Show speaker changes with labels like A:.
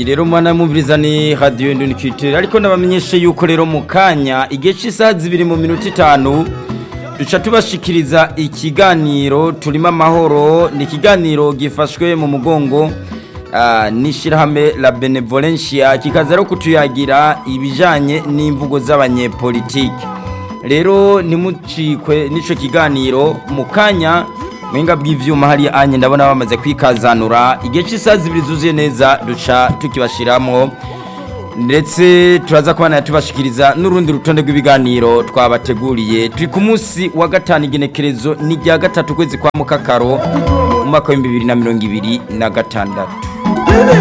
A: iyi rero mwana mumviriza ni radiyo ndundikitire ariko nabamenyeshe yuko rero mu kanya igihe cy'isaha zibiri mu minota itanu duca tubashikiriza ikiganiro turimo amahoro ni ikiganiro gifashwe mu mugongo n'ishyirahamwe la benevolencia kikaza rero kutuyagira ibijyanye n'imvugo z'abanyepolitike rero ntimucikwe n'icyo kiganiro mu kanya mwenga bw'ivyuma hari anye ndabona bamaze kwikazanura igihe cy'isaha zibiri zuzuye neza duca tukibashiramo ndetse turaza kubana tubashikiriza n'urundi rutonde rw'ibiganiro twabateguriye turi ku munsi wa gatanu igenekerezo ni rya gatatu kwezi kwa mukakaro mu mwaka w'ibihumbi bibiri na mirongo ibiri na gatandatu